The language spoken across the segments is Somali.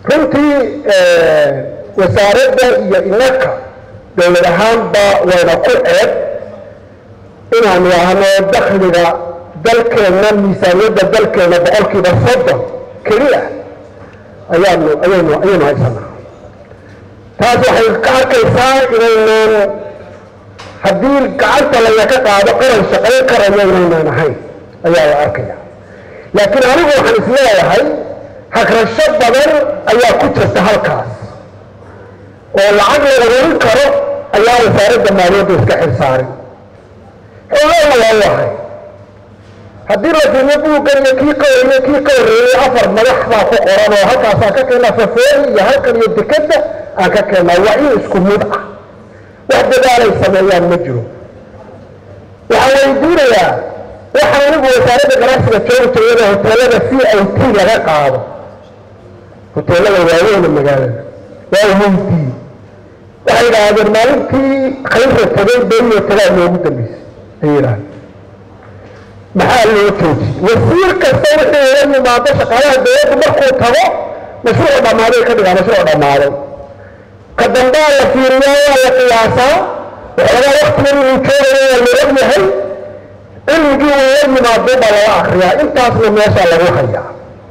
runtii wasaaradda iyo inaka dowlad ahaanba wayna ku ceeb inaanu ahno dakhliga dalkeenna miisaaniyadda dalkeenna boqolkiiba soddon keliya ayaanu ayaynu ayaynu haysanaa taas waxay ka arkaysaa inaynan haddii gacanta laga qaado qaran shaqayn karayo inaynaan ahayn ayaa la arkaya laakiin anigu waxaan isleeyahay hagrasho badan ayaa ku jirta halkaas oo lacag la ururin karo ayaa wasaaradda maaliyadda iska xilsaarin xoogana waa u ahay haddii la fiiriyo buuggan iyo kii ka horreeyey kii ka horreeyey afar madax baa ku qoran oo halkaasaan ka keennaa safeeri iyo halkan iyo dekadda aan ka keennaa waa in isku mid ah wax dadaalay sameeyaan ma jiro waxaan weydiinayaa waxaa anigu wasaaradda ganacsiga joogi jirayna hoteelada c i t laga qaado hoteelada waaweyna magaalada waa weydii waxay yidhaahdeen maalintii khayrra tagay beriyo tagaa noogu dambeysay ay yidhahdeen maxaa loo joojiyey wasiir kasta wixii ula yimaado shaqaalaha dowladdu markuu tago mashruuc dhammaaday ka dhigaa mashruuc dhammaaday ka dambaa la fiiriyaa waa la qiyaasaa waxoogaa waktigan inuu joogayo waa la og yahay cilmigii uu la yimaado baa lala akriyaa intaasna meesha lagu hayaa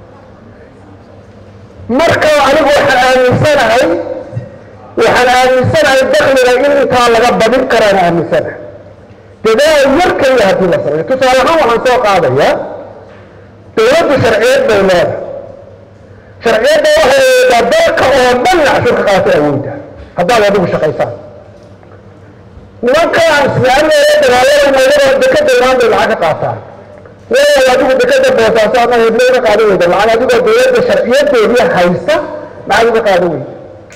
marka anigu waxaan aaminsanahay waxaan aaminsanahay dakliga in intaa laga badin karaan aaminsanahay dadaal yar keliya haddii la sameeyo tusaale ahaan waxaan soo qaadayaa dowladdu sharciyad bay leedahay sharciyadda waxay eedaa dalka oo dhan cashur ka qaatay awoodda haddaad adigu shaqaysaan nimanka aan islaamiga dagaaladayna dekada imaan bay lacag ka qaataan leeyahay adigu dekada boosaaso ama heblo uga qaadan weyda lacag adigoo dowladda sharciyadeedii haysta lacag uga qaadan weyda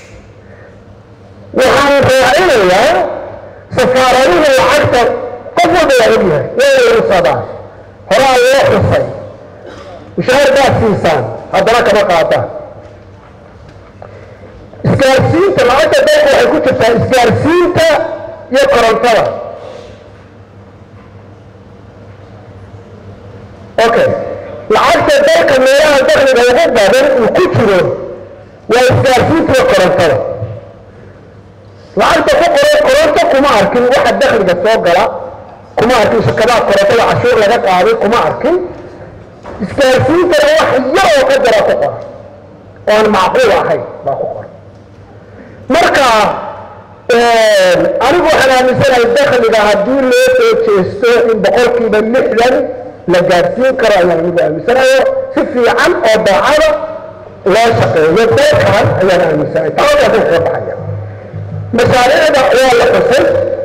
waxaan raacinayaa safaaraduhu lacagta qof walba waa ogyahay way ursadaan horaa loo xusay mushaahar baad siisaan haddana kama qaadaan isgaarsiinta lacagta dalka waxay ku jirtaa isgaarsiinta iyo korontada okay lacagta dalka meelaha dakliga ugu badan uu ku jiro waa isgaarsiinta iyo korontada lacagta ku qoran koronto kuma arkin waxa dakliga soo gala kuma arkin shirkadaha korontada cashuur laga qaaday kuma arkin isgaarsiintana wax yar oo ka jara ku qoran oo aan macquul ahayn baa ku qoran marka anigu waxaan aaminsanahay dakliga haddii loo soo jeesto in boqolkiiba lixdan la gaadhsiin karo ayaan anigu aaminsanayo si fiican oo daacada loo shaqeeyo dalkan ayaan aaminsanahay taawadaas kaga baxaya mashaariicda waa la xusay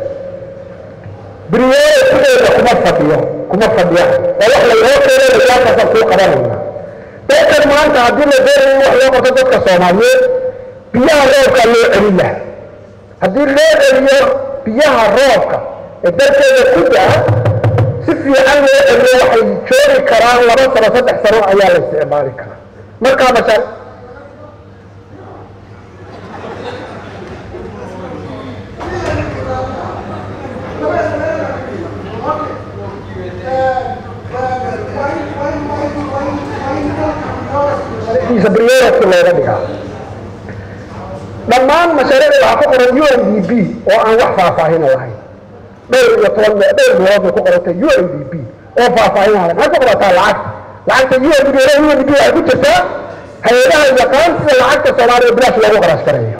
briyeeda sideeda kuma fadhiyo kuma fadhiya oo wax laynoo keeno layaakaasaan kuu qabanayna dalkan maanta haddii la doonayo in wax loo qabto dadka soomaaliyeed biyaha roobkaa loo celin laha haddii loo celiyo biyaha roobka ee dalkeeda ku daa si fiican loo celiyo waxay joogi karaan laba sano saddex sano ayaa la isticmaali karaa markaa mashaa briyeedki looga dhigaa dhammaan mashaariicda waxaa ku qoran u n d b oo aan wax faahfaahina lahayn dhowr iyo toban dhowr meelood bay ku qorantay u n d b oo faahfaahin lahayn maxay ku qorantaa lacagta lacagta u n d b u n d b waxay ku jirtaa hay-adaha yaqaan sida lacagta soomaaliya bilaash loogu qarash gareeyo